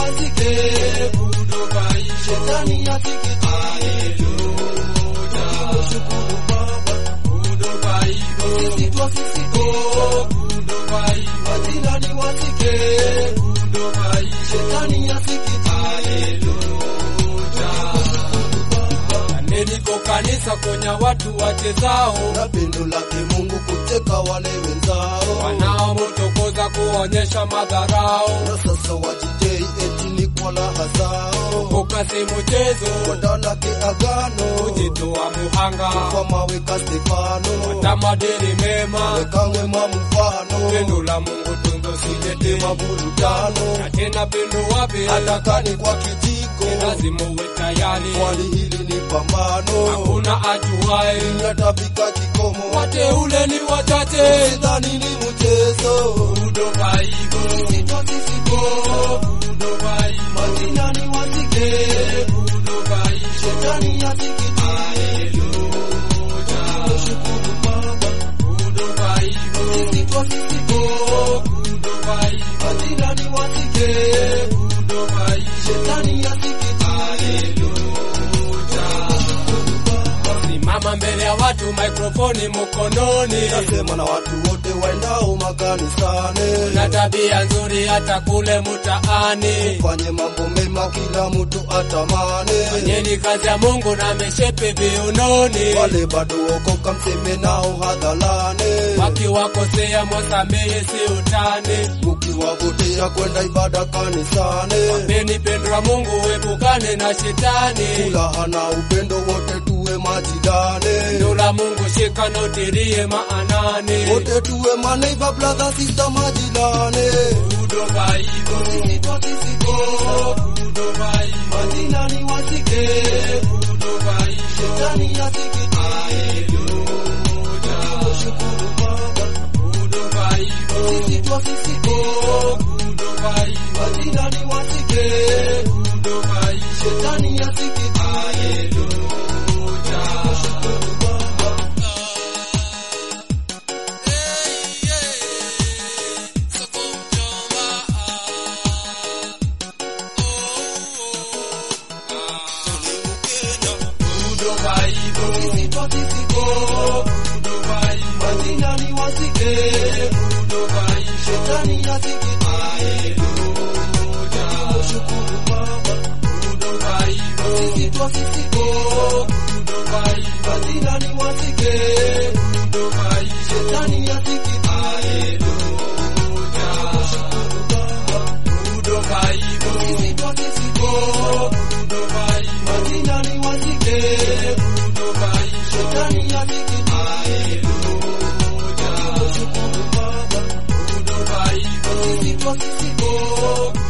wasike Budobai, shetani asikitike shukuru baba Budobai, sisi twasisike Budobai, majirani wasike Budobai, shetani asikitike Niko kanisa konya watu wachezao na pendo lake Mungu kuteka wale wenzao wanaomutokoza kuonyesha madharao, na sasa wajijei eti ni kwa raha zao ukasi mchezo wadalake agano kujitoa muhanga, kwa maweka Stefano tamadini mema, weka mwema mfano pendo la Mungu tunzo sijete tema burudano na tena pendo wapi atakani kwa kijiko lazima uwe tayari, swali hili ni pambano hakuna ajuae, yatafika kikomo wateule ni wachache. sidhani ni mchezo Budobai, sitwasisiko Budobai, majirani wasike Budobai, shetani asikitike shukuru baba Budobai, sisi twasisiko Budobai, majirani wasike Budobai, shetani asikitike simama mbele ya watu, mikrofoni mkononi, nasema na watu wote waendao makanisani na tabia nzuri hata kule mtaani. fanye mambo mema kila mtu atamani Fanyeni kazi ya Mungu na mishepe viunoni, wale bado okoka mseme nao hadharani wakiwakosea mwasamehe, si utani. mukiwavutia kwenda ibada kanisani Peni pendo la Mungu, epukane na shetani. furaha na upendo wote tuwe majirani Pendo la Mungu shika na utilie maanani. wote tuwe maneighbor brother sister majirani Budobai, sisi twasisiko Budobai, majirani wasike Budobai, shetani asikitike shukuru baba Budobai, sisi twasisiko Budobai, majirani wasike Budobai, shetani asikitike shukuru baba Budobai, sisi twasisiko Budobai, majirani wasike Budobai, shetani asikitike shukuru baba Budobai, sisi twasisiko Budobai, majirani wasike Budobai, shetani asikitike shukuru baba Budobai, sisi twasisiko Budobai, majirani wasike Budobai, shetani asikitike shukuru baba Budobai, sisi twasisiko